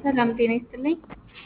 ሰላም ጤና ይስጥልኝ።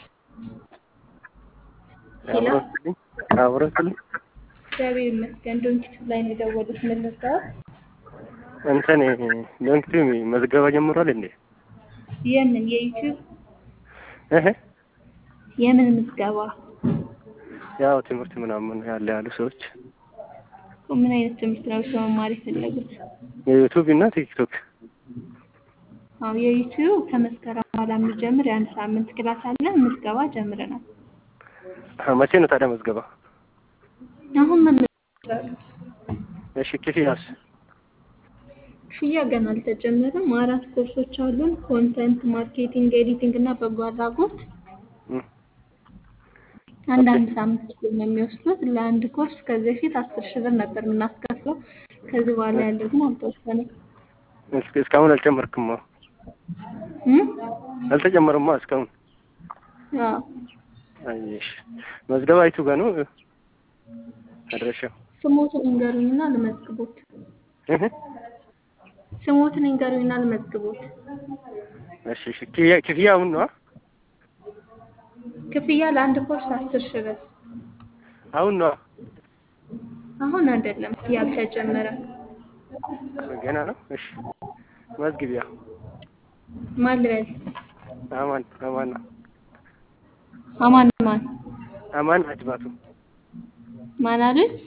ሄሎ አብረስልኝ አብረስልኝ እግዚአብሔር ይመስገን። ዶንኪቱ ላይ ነው የደወሉት። ምን ልርዳዎት? እንትን ዶንኪቱ መዝገባ ጀምሯል እንዴ? የምን የዩቲዩብ እህ የምን ምዝገባ? ያው ትምህርት ምናምን ያለ ያሉ ሰዎች ምን አይነት ትምህርት ነው እርስዎ መማር የፈለጉት? የዩቱብ እና ቲክቶክ አዎ የዩቲዩብ ከመስከረም በኋላ የሚጀምር የአንድ ሳምንት ክላስ አለ። ምዝገባ ጀምረናል። አ፣ መቼ ነው ታዲያ መዝገባ? አሁን መመዝገብ እሺ ክፍያስ? ክፍያ ገና አልተጀመረም። አራት ኮርሶች አሉን። ኮንተንት ማርኬቲንግ፣ ኤዲቲንግ እና በጎ አድራጎት እም፣ አንድ አንድ ሳምንት ነው የሚወስዱት። ለአንድ ኮርስ ከዚህ በፊት አስር ሺህ ብር ነበር የምናስከፍለው። ከዚህ በኋላ ያለው ግን አልተወሰነም። እስከ እስካሁን አልጨመርክማ? እም? አልተጨመረማ እስካሁን። አዎ አይሽ መዝገባ አይቱ ጋር ነው አድራሻው? ስሞትን ይንገሩኝና ልመዝግቦት። እህ ስሞትን ይንገሩኝና ልመዝግቦት። እሺ እሺ ክፍያ ክፍያ አሁን ነው? ክፍያ ለአንድ ኮርስ አስር ሺህ ብር። አሁን ነው? አሁን አይደለም ያልተጀመረም። ገና ነው? እሺ መዝግቢያ ማን ልበል? አማን አማን ነው። አማን ማን አማን አጅባቱ ማን አሉኝ?